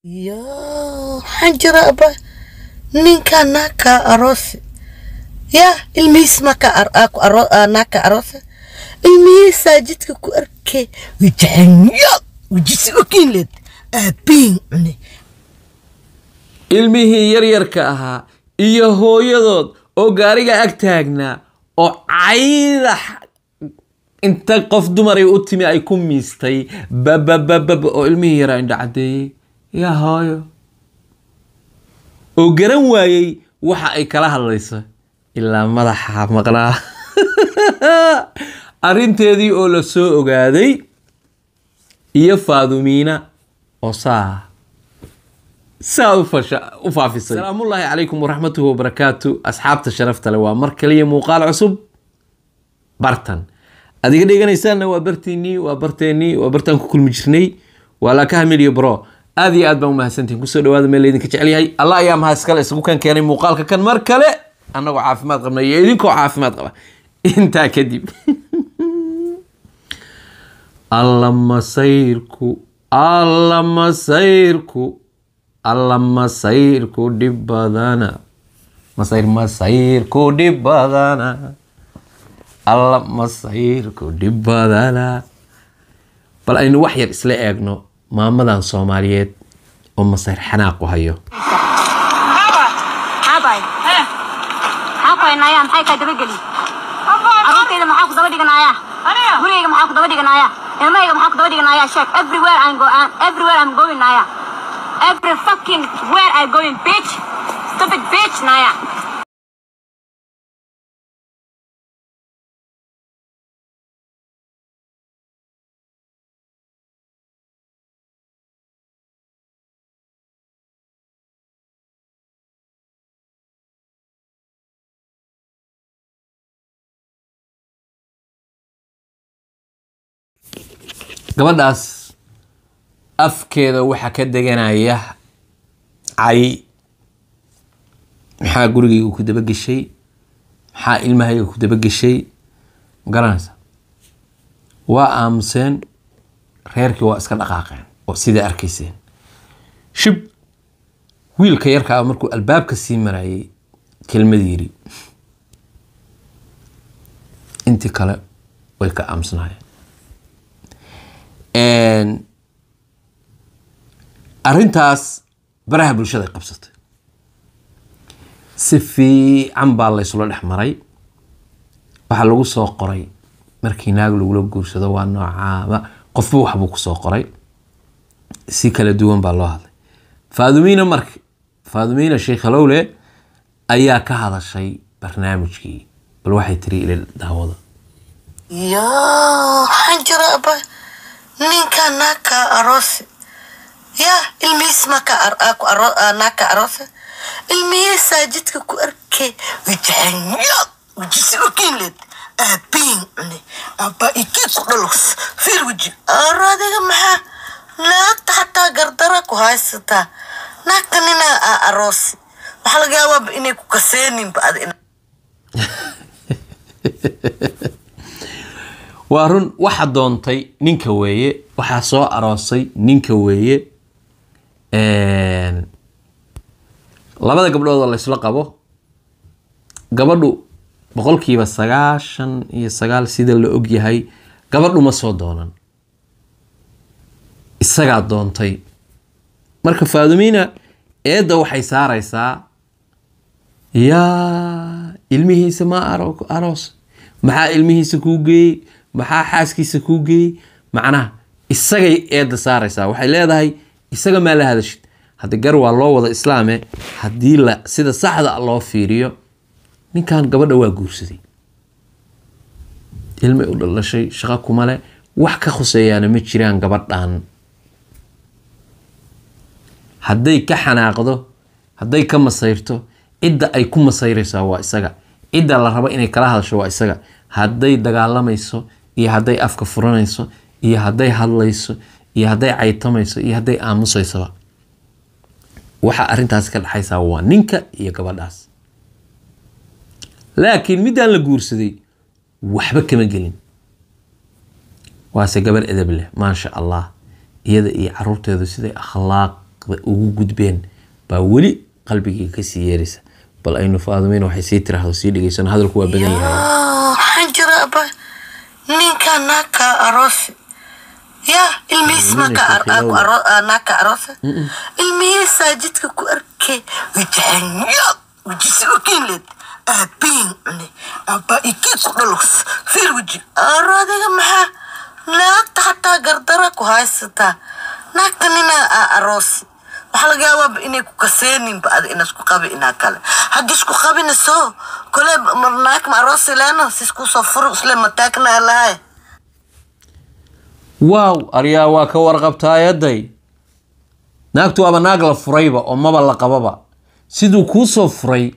Yoo, waxaan jira aba ninka naaka aroose yaa ilmihiis maka naaka aroose ilmihiisaa jidka ku arkay wijacanyo wijisi okinled aabiin cune ilmihii yaryarka ahaa iyo hooyadood oo gaariga ag taagnaa oo cayda inta qof dumaray u timi ay ku miistay babababab oo ilmihii yaraa indha caddeeyey yaa hooyo oo garan waayey waxa ay kala hadlayso ilaa madaxa maqnaa arrinteedii oo la soo ogaaday iyo faadumiina oo saa saa u fasha u faafisay salaamullaahi calaykum waraxmatuhu wabarakaatu asxaabta sharafta leh waa mar kaliya muuqaal cusub bartan adiga dheganaysaanna waa bartiinii waa barteennii waa bartaan ku kulmi jirnay waa laakaha miliyo bro aad iyo aad baan umahadsantihin kusoo dhawaada meel laydinka jecel yahay allah ayaa mahad iskale isugu kan keenay muuqaalka kan mar kale annagoo caafimaad qabna iyo idinkoo caafimaad qaba intaa kadib alla masayrku alla masayrku alla masayrku dhib badana masayr masayrku dhib badana alla masayrku dhib badana bal aynu wax yar isla eegno maamadan soomaaliyeed oo masayr xanaaqu hayo xaabay maxaa ku haynaaya maxay kaa dabageli caruurtayda maxaa ku daba dhiganayaa gurigayga maxaa ku daba dhiganayaa ilmahayga maxaa ku daba dhiganayaa sheeg everywhere I'm go I'm, everywhere I'm going naya every fucking where I'm going bitch stupid bitch naya gabadhaas afkeeda waxaa ka deganaya cay maxaa gurigayga ku dabageshay maxaa ilmahayga ku dabageshay magaranaysa waa aamuseen reerkii waa iska dhaqaaqeen oo sidaa arkayseen shib wiilka yarka ah markuu albaabka sii marayay kelmad yiri intii kale way ka aamusnaayeen arrintaas baraha bulshada ay qabsatay si fiican baa laysula dhex maray waxaa lagu soo qoray markii naag lagula guursado waa noocaaba qofba waxbuu kusoo qoray si kala duwan baa loo hadlay faadumiina marka faadumiina sheekh halowle ayaa ka hadashay barnaamijkii bal waxay tiri ila daawada yoo waxaan jira aba ninka naaka aroose yaa ilmihiis maka naaka aroose ilmihiisaa jidka ku arkay wijacanyo wijisi okinled aabiin cune aba ikii ku dhalos fiir weji aro adiga maxaa naagta xataa gardara ku haysataa naagta ninaa aa aroose waxaa laga yaabaaba inay ku kaseeninba ad waa run waxa doontay ninka weeye waxaa soo aroosay ninka weeye labada gabdhood oo laysla qabo gabadhu boqolkiiba sagaashan iyo sagaal sida la og yahay gabadhu ma soo doonan isagaa doontay marka faadumiina eedda waxay saaraysaa yaa ilmihiisa ma aroos maxaa ilmihiisa kuu geeyey maxaa xaaskiisa kuu geeyey macnaha isagay eedda saaraysaa waxay leedahay isaga maa la hadashid haddi gar waa loo wada islaame haddii la sida saxda loo fiiriyo ninkan gabadha waa guursaday ilmay u dhalashay shaqo kuma leh wax ka khuseeyaana ma jiraan gabadhan hadday ka xanaaqdo hadday ka masayrto cidda ay ku masayraysaa waa isaga cidda la rabo inay kala hadasho waa isaga hadday dagaalamayso iyo hadday afka furanayso iyo hadday hadlayso iyo hadday caytamayso iyo hadday aamusaysaba waxaa arrintaas ka dhexaysaa waa ninka iyo gabadhaas laakiin middaan la guursaday waxba kama gelin waase gabar edab leh maasha allah iyada iyo caruurteedu siday akhlaaq xaqiiqda ugu gudbeen baa weli qalbigii kasii yeeraysa bal aynu faadumeyna waxay sii tiraahdo sii dhegeysano hadalku waa badan yahay waxaan jira aba ninka naagka aroosi ya ilmihiis maka naagka aroosa ilmihiisaa jidka ku arkay wajahanya wajisi okinled aabiin cune aba ikii ku dhalos fiir weji aro adiga maxaa naagta xataa gardara ku haysataa naagta ninaa aa aroosi waxaa laga yaabaa inay ku kaseeninba ada ina isku qabi inaa kale haddii isku qabinayso kole naag ma aroosi leeno si isku soo furo isle mataagna lahay waaw aryaa waa ka warqabtaayaday naagtu waaba naag la furayba oo maba la qababa siduu kuu soo furay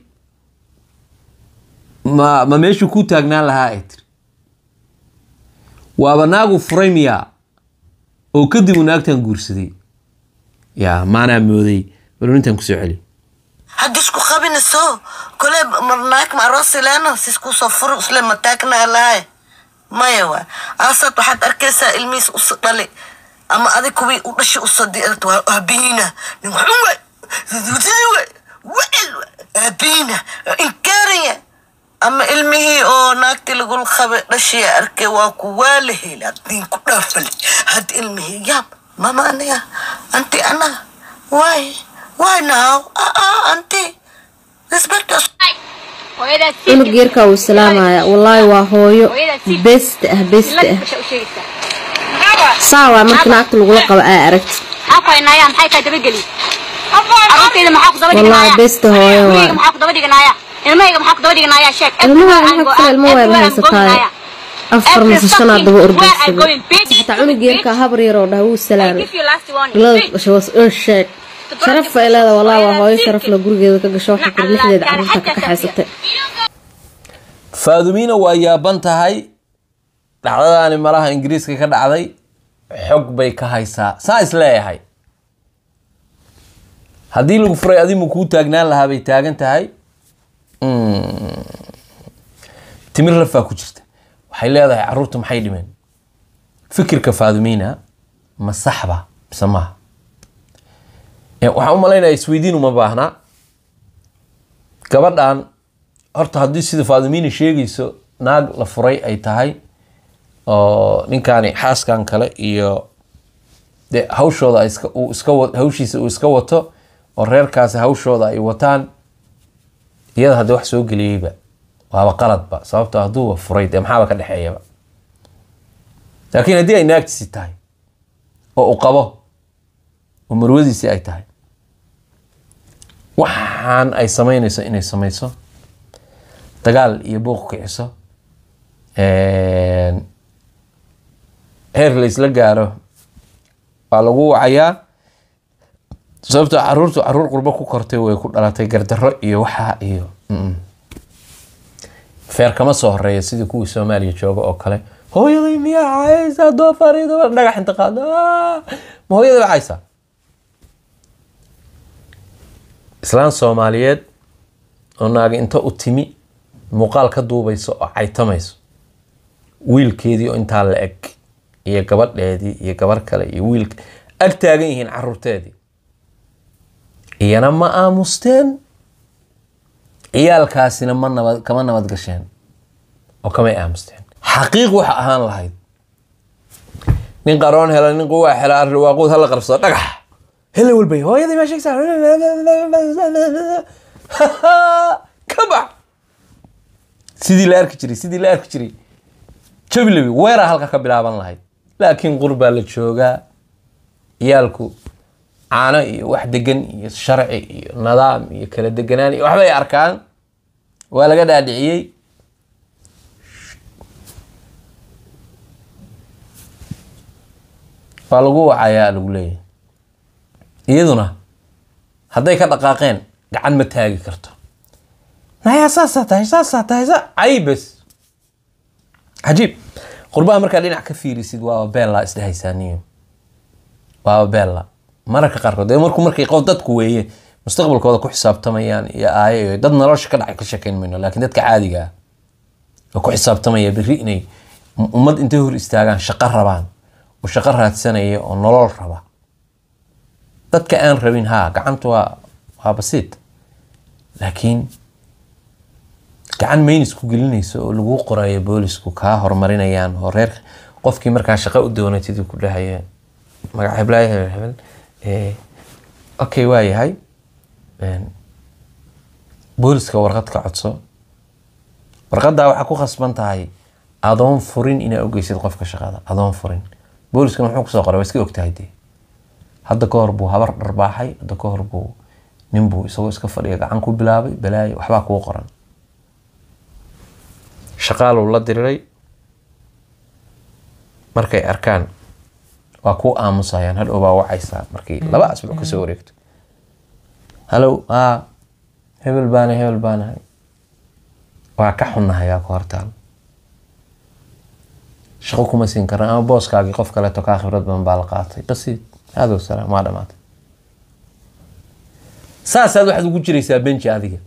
ma ma meeshuu kuu taagnaan lahaa ay tiri waaba naagu furay miyaa oo kadib uu naagtan guursaday yaa maanaa mooday balunintan kusoo celi haddii isku qabinayso kole naag ma aroosi leeno si isku soo furo isle mataagna lahay maya waa aasaad waxaad arkaysaa ilmihiis us dhali ama adig kuwii u dhashi usadiirta waa aabihiina nin xun waay waay wacel aabihiina inkaaraya ama ilmihii oo naagtii lagul qabe dhashiya arkay waa ku waa la heli haddiin ku dhaafale had ilmihii yaab mama aniga anti ana waay waay now aa anti respect us cunug geerkaa uu salaamaya wallaahi waa hooyo besta ah besta ah saa waa marka naagta lagula qabo aa aragti xaqaynaya maxay tahay dabageli carruurtayda maxaa ku daba wallaahi dhiganaya besta hooyo ilmahayga waay maxaa ku daba dhiganaya ilmahayga maxaa ku daba dhiganaya sheeg ilmaha maxaa kale ilmo waaba haysataay afar mise shanaad daba ordaysaday xataa cunug geerkaa habar yaroo dhaha wuu salaamay bilada dhashay was oo sheeg sharaf ay leeda wallaahi waa hooyo sharaf la gurigeeda ka gasho waxay kor lixdeeda carruurta ka kaxaysatay faadumiina waa yaaban tahay dhacdadaani malaha ingiriiska ka dhacday xog bay ka haysaa saa is leeyahay haddii lagu furay adimu kuu taagnaan lahaa bay taagan tahay Mm. timir lafaa ku jirta waxay leedahay caruurta maxay dhimeen fikirka faadumiina ma saxba mise maaha Eh, waxaan u malaynaya isweydiin uma baahnaa gabadhan horta haddii sida faadumiina sheegayso naag la furay ay tahay oo ninkaani xaaskan kale iyo de hawshooda ay iska- uu iska wa- hawshiisa uu iska wato oo reerkaasi hawshooda ay wataan iyada haddii wax soo geliyeyba waaba qaladba sababto hadduuba furay dee maxaaba ka dhexeeyaba laakiin haddii ay naagtiisi tahay oo uu qabo oo marwadiisii ay tahay waxaan ay samaynayso inay samayso dagaal iyo buuq kiciso een, heer la isla gaaro waa lagu wacayaa sababtoo caruurtu caruur qurbo ku kortay way ku dhalatay gardarro iyo waxaa iyo mm. feer kama soo horeeya sidii kuwii soomaaliya jooga oo kale hooyaday miyaa caysa doofarido dhagax inta qaado "Ah!" ma hooyaday ba caysa islaan soomaaliyeed oo naagi inta u timi muuqaal ka duubayso oo caytamayso wiilkeedii oo intaa la eg iyo gabadheedii iyo gabar kale iyo wiilka ag taagan yihiin caruurteedii iyana ma aamusteen ciyaalkaasina ma nabad kama nabad gasheen oo kamay aamusteen xaqiiq waxa ahaan lahayd nin qaroon hela nin quwaa hela arri waaquud hala qabsado dhagax hele walbay hooyadii maa sheegsaa ka bax sidii la arki jiray sidii la arki jiray jabilabi weeraa halka ka bilaaban lahayd laakiin qurbaa la joogaa ciyaalku caano iyo wax degan iyo sharci iyo nidaam iyo kala deganaan iyo waxbay arkaan waa laga dhaadhiciyey waa lagu wacayaa lagu leeyahay iyaduna hadday ka dhaqaaqeen gacan ma taagi karto nayaa saasaa tahay saasaa tahay sa caybes cajiib qurbaha markaa dhinac ka fiirisid waaba beella isdhehaysaaniyo waaba beella mararka qaarkood dee markuu markay qof dadku weeye mustaqbalkooda ku xisaabtamayaan iyo aayo iyo dad nolosha ka dhacay ka sheekayn mayno laakiin dadka caadiga ah oo ku xisaabtamaya berri inay ummad intay hor istaagaan shaqo rabaan oo shaqo raadsanaya oo nolol raba dadka aan rabin haa gacanta waa waa basiit laakiin gacan maynis ku gelinayso oo lagu qorayo boolisku kaa horumarinayaan oo reer qofkii markaa shaqo u doonatid ku dhahaya magac heblaaya hebel hebel eh, okay waa yahay Een, booliska warqad ka codso warqadaa waxaa ku khasban tahay adoon furin inaa ogeysid qofka shaqada adoon furin booliskana muxuu kusoo qoray waa iska ogtahay dee hadda ka hor buu habar dharbaaxay hadda ka hor buu nin buu isagoo iska fadhiya gacan ku bilaabay balaayo waxbaa kuu qoran shaqaaluu la diriray markay arkaan waa kuu aamusayaan hadhow baa wacaysaa markii laba asbuuc kasoo wareegto halow aa hebel baana hebel baanahay waa ka xunnahay aa ku hortaal shaqo kuma siin karna ama booskaagii qof kaleeto kaa khibrad badan baa la qaatay basiid adow salaam waa dhamaatay saasaad waxaad ugu jiraysaa benji adiga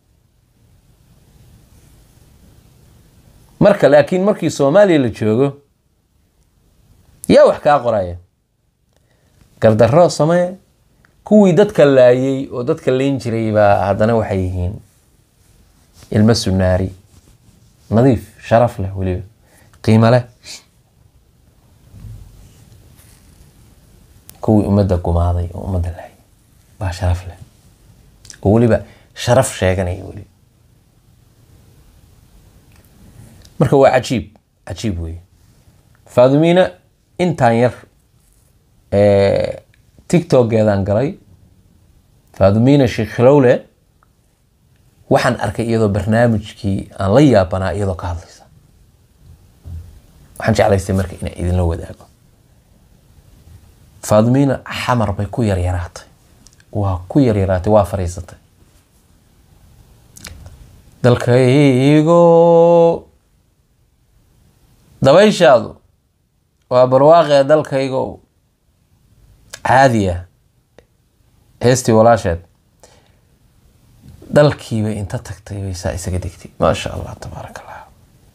marka laakiin markii soomaaliya la joogo yaa wax kaa qoraya gardarro samee kuwii dadka laayay oo dadka layn jiray baa haddana waxay yihiin ilmo sunaari nadiif sharaf leh weliba qiimo leh kuwii ummadda gumaaday oo ummadda laayay baa sharaf leh oo weliba sharaf sheeganaya weliba marka waa cajiib cajiib weeye faadumiina intaan yar ee, tiktokeedaan galay faadumiina sheekhilowle waxaan arkay iyadoo barnaamijkii aan la yaabanaa iyadoo ka hadlaysa waxaan jeclaystay marka inaan idinla wadaago faadumiina xamar bay ku yaryaraatay waa ku yaryaraatay waa fariisatay dalkaygo dabayshaadu waa barwaaqee dalkaygo caadi ah heestii walaasheed dalkiibay inta tagtay bay saa isaga degtay maasha allah tabaaraka allah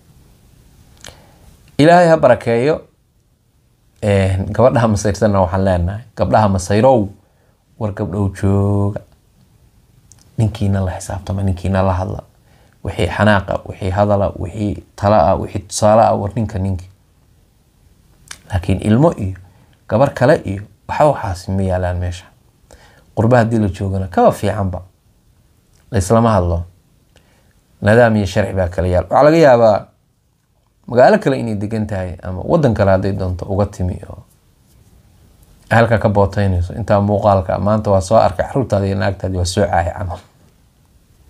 ilaahay ha barakeeyo Een, gabadhaha masayrsanna waxaan leenahay gabdhaha masayrow war gabdhow jooga ninkiina la xisaabtama ninkiina la hadla wixii xanaaqa wixii hadala wixii tala ah wixii tusaale ah war ninka ninki laakiin ilmo iyo gabar kale iyo waxa waxaasi ma yaalaan meesha qurba haddii la joogana kaba fiicanba laislama hadlo nadaam iyo sharci baa kala yaal waxaa laga yaabaa magaalo kale inay degan tahay ama wadan kale hadday doonto uga timi oo halka ka booteynayso intaa muuqaalka maanta waa soo arkay caruurtaadi iyo naagtaadi waa soo caahay camal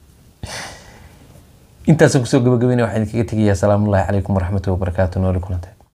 intaasaan kusoo gabagabeynaya waxaan idinkaga tegayaa asalaamu ullahi calaykum waraxmatullahi wabarakaatu nooli kulantay